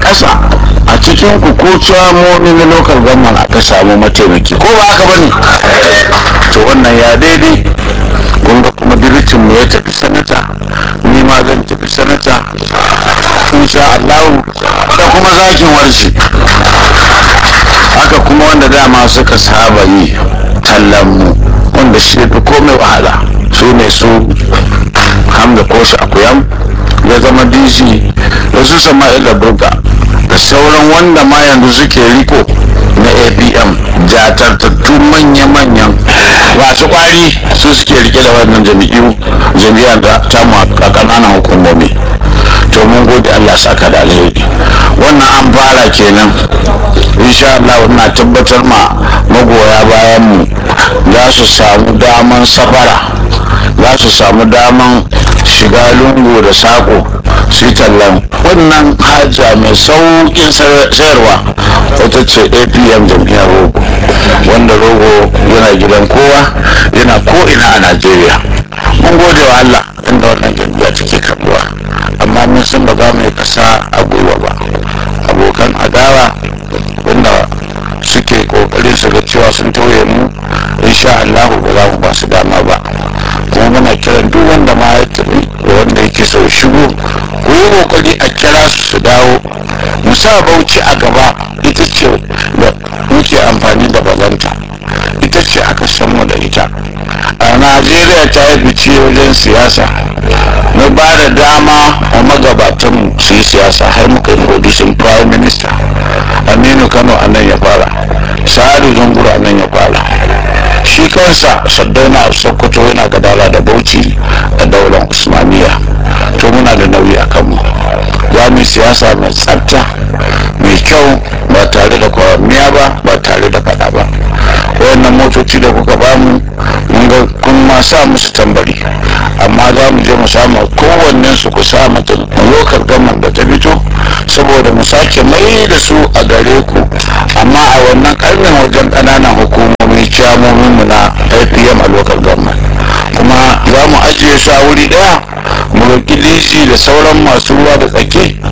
ƙasa a cikin ku ko ciyamomi na local government aka samu mataimaki ko ba haka bane to wannan ya daidai kun ga kuma diritin mu ya tafi sanata ni ma zan tafi sanata insha Allah da kuma zakin warshi haka kuma wanda dama suka saba yi tallan mu wanda shi fi komai wahala su ne su hamda koshi akuyam ya zama dc da su sama'ila burga da sauran wanda ma yanzu suke riko na apm jatartattu manya-manyan masu kwari su suke rike da wannan jami'u jami'ar da tamu a ƙananan hukumomi to mun gode allah saka da alheri wannan an fara kenan insha allah na tabbatar ma magoya bayan mu za su samu daman safara za su samu daman shiga lungu da sako su tallan wannan haja mai sauƙin sayarwa wata ce apm jam'iyyar rogo wanda rogo yana gidan kowa yana ko'ina a najeriya mun gode wa allah inda wannan jam'iyya take karbuwa amma mun san ba za mu yi kasa a gwiwa ba abokan adawa wanda suke kokarin su ga cewa sun tauye mu insha Allah ba za mu ba su dama ba kuma muna kiran duk wanda ma ya tafi da wanda yake so shigo ku yi kokari a kira su su dawo mu sa bauchi a gaba ita ce da muke amfani da bazanta ita ce aka san mu da ita a najeriya ta yi fice wajen siyasa na ba da dama a magabatan su yi siyasa har muka yi audition prime minister aminu kano a nan ya fara sa'adu zunguru a nan ya fara shi kansa saddauna a sokoto yana gadara da bauchi a daular usmaniya to muna da nauyi a kanmu za mu siyasa mai tsafta mai kyau ba tare da kwamiya ba ba tare da fada ba wayannan motoci da kuka bamu mun ga kun ma sa musu tambari amma za mu je mu samu kowannen su ku sa mata lokal gaman da ta fito saboda mu sake mai da su a gare ku amma a wannan karnin wajen ƙananan hukumomi ciyamomin mu na apm a lokal gaman kuma za mu ajiye su a wuri ɗaya mu roƙi dc da sauran masu ruwa da tsaki